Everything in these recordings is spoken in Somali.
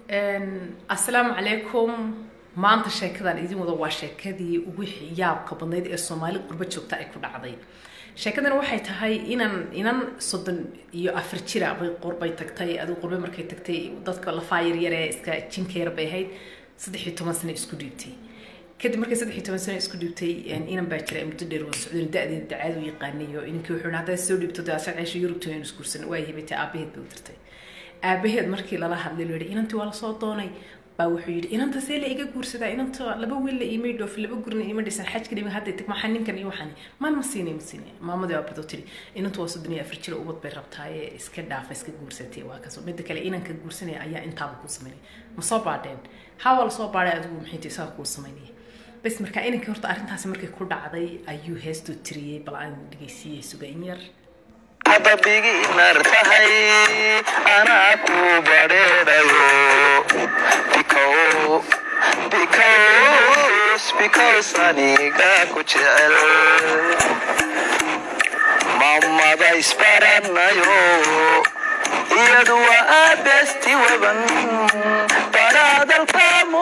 asalaamu calaykum maanta sheekadan idin wada waa sheekadii ugu yaabka badnayd ee soomaali qurbo joogta ay ku dhacday sheekadan waxay tahay inan inan soddon iyo afar jira bay qurbay tagtay adigu qurbe markay tagtay dadka lafaa yaryare iska jinkeer bay ahayd saddex iyo toban sano isku dhiibtay kadib markay saddex iyo toban sano isku dhiibtay inan baa jira muddo dheer waa socdeen da-deeda dacaad u yaqaanayo inankii wuxuu haddaad soo dhiibto dee asaga ceesha yurubta aynu isguursan waa hibatay aabaheed bay u dirtay aabaheed markii lala hadlay loo yidhi inantii waa lasoo doonay baa wuxuu yidhi inanta see la iga guursadaa inanta laba wiil la iimay dhoof laba gurna iima dhisan xajka dhimi hadday tag maxaa ninkan iyo waxaan maan ma siinay ma siinay maamadii waa badoo tiri inantu waa soddon iyo afar jira ubad bay rabtaaye iska dhaafa iska guursatay waa kaso midda kale inanka guursanaya ayaa intaaba kuu samaynaya ma soo baadheen haa waa lasoo baadhay adigu maxay tahay isaga kuu samaynaya bas marka inankii horta arrintaasi markay ku dhacday ayuu heestuu tiriyey bal aan dhegeysiiyey sugayn yar adabigi nartahay anaa ku badheedhayo because aniga ku jecel mamada isbaranayo iyadu waa aabesti weban baraadalkamu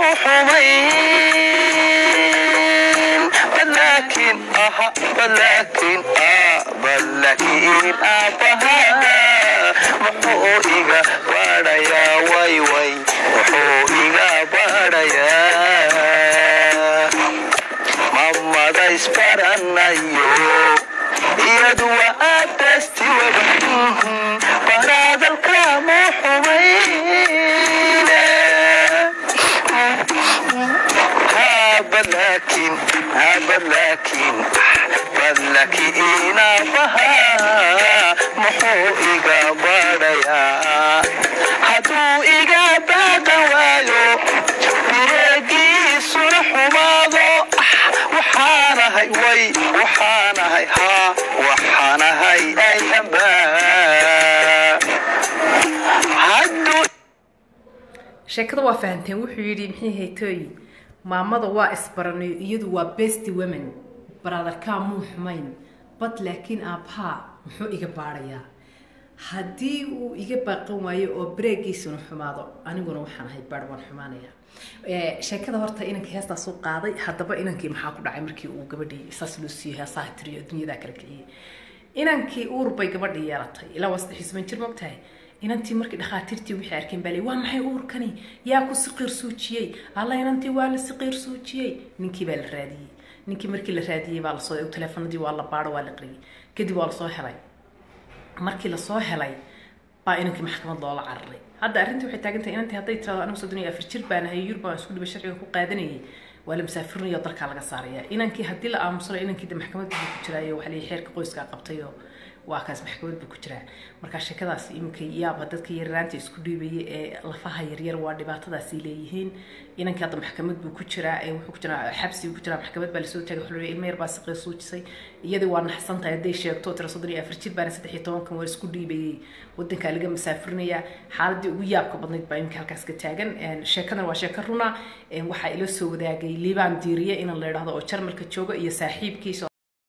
xumayn balaakin aha balaakin balaakin aabaha muxuu iga badhayaa wayway muxuu iga badhayaa mamada isbaranayo iyadu waa aabesti weban baraadalkamu xumayn balakin balakin balakin aabaha muxuu iga badhayaa hadduu iga baaqan waayo bireegiisuna xumaado waxaanahay way waxaanahay haa waxaanahay ayamba sheekada waa fahanteen wuxuu yidhi maxay haytooy maamada waa isbaranayo iyadu waa best women baraadarkaa muu xumayn bad laakiin aabbaha muxuu iga baadhayaa haddii uu iga baaqan waayo oo bareegiisuna xumaado aniguna waxaan ahay baadh waan xumaanaya sheekada horta inankii heestaas u qaaday haddaba inankii maxaa ku dhacay markii uu gabadhii saas loo siiyey heesaha tiriyo dunyadaa kala kiciyey inankii uur bay gabadhii yeelatay ilaa waa saddex iyo toban jir mogtahay inantii markii dhakhaatiirtii waxay arkeen baa lay waa maxay uurkani yaa ku siqiir suujiyey alla inantii waa la siqiir suujiyey ninkii baa la raadiyey ninkii markii la raadiyey baa lasoo teleefanadii waa la baadho waa la qariyey kadib waa lasoo helay markii lasoo helay baa inankii maxkamad loola cararay hadda arrintii waxay taagan tahay inantii hadday tirado anigu soddon iyo afar jir baan ahay yurub baan isku dhibay sharciga ku qaadanayay waa la musaafirinayo dalkaa laga saaraya inankii haddii la aamusano inankii de maxkamad buu ku jiraayo waxaa leeyahay xeerka qoyskaa qabtayoo waa kaas maxkamad buu ku jiraa marka sheekadaas iminka yaaba dadka yararaanta isku dhiibaya ee lafaha yaryar waa dhibaatadaasay leeyihiin inankii hadda maxkamad buu ku jiraa wuxuu ku jiraa xabsi buu ku jiraa maxkamad baa lasoo taagay wuxuu ilmo yar baa siqir suujisay iyadii waa naxsan tahay hadday sheegto tira soddon iyo afar jir baana saddex iyo tobankan waa isku dhiibayay wadankaa laga masaafrinaya xaaladii ugu yaabka badnayd baa iminka halkaas ka taagan sheekadan waa sheeko runa waxaa ila soo wadaagay liibaan diiriye inan la idhahdo oo jarmalka jooga iyo saaxiibkiisa